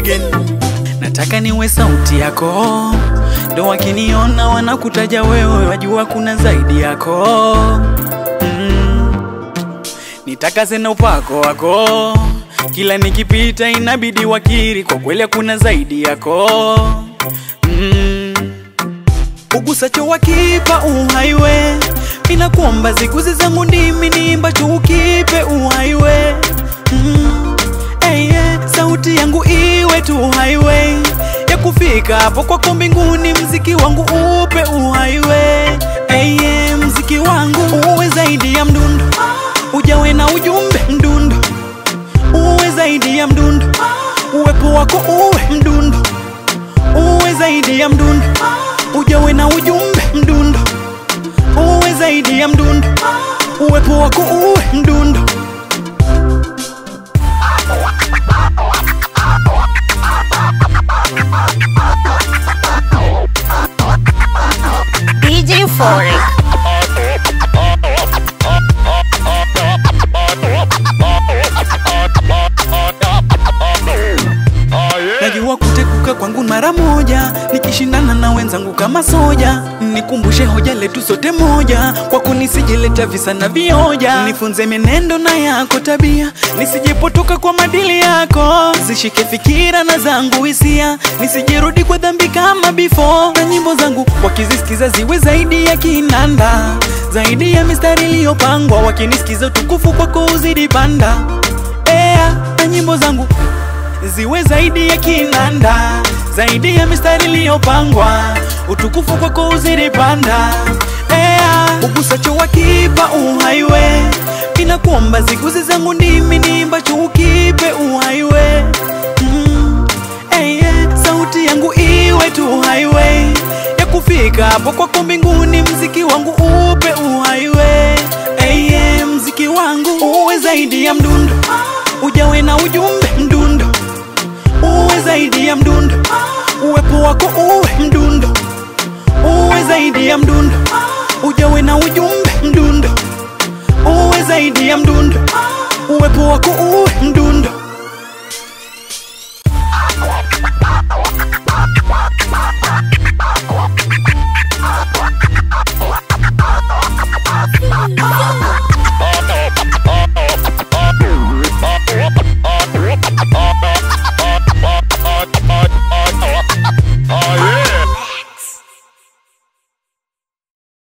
again. Nataka niwe sauti yako, ndo wakiniona wanakutaja wewe, wajua kuna zaidi yako mm. Nitakaze na upako wako, kila nikipita inabidi wakiri, kwa kweli kuna zaidi yako mm. Ugusacho wakipa uhaiwe, mina kuomba ziguzi zangu ndimi niimbacho ukipe uhaiwe mm. hey, yeah. Sauti yangu iwe tu highway ya kufika hapo kwako mbinguni, mziki wangu upe uhaiwe hey, yeah. Mziki wangu uwe zaidi ya mdundo, ujawe na ujumbe mdundo, uwe zaidi ya mdundo, uwepo wako uwe mdundo, uwe zaidi ya mdundo, ujawe na ujumbe mdundo, uwe zaidi ya mdundo, uwepo wako uwe mdundo. DJ Euphoric. Najua kutekuka kwangu mara moja, nikishindana na wenzangu kama soja. Nikumbushe hoja letu sote moja, kwako nisijileta visa na vioja. Nifunze menendo na yako tabia, nisijepotoka kwa madili yako. Zishike fikira na zangu hisia, nisijirudi kwa dhambi kama before. Na nyimbo zangu wakizisikiza ziwe zaidi ya kinanda, zaidi ya mistari iliyopangwa. Wakinisikiza utukufu kwako uzidi panda. Ea, na nyimbo zangu ziwe zaidi ya kinanda, zaidi ya mistari iliyopangwa, utukufu kwako uzidi panda. Ea, ugusacho wakipa uhaiwe, mina kuomba ziguzi zangu ndimi niimbacho ukipe uhaiwe mm. hey, yeah. Sauti yangu iwe tu highway ya kufika hapo kwako mbinguni, mziki wangu upe uhaiwe hey, yeah. Mziki wangu uwe zaidi ya mdundo, ujawe na ujumbe mdundo uwe zaidi ya mdundo, uwepo wako uwe mdundo, uwe zaidi ya mdundo, ujawe na ujumbe mdundo, uwe zaidi ya mdundo, uwepo wako uwe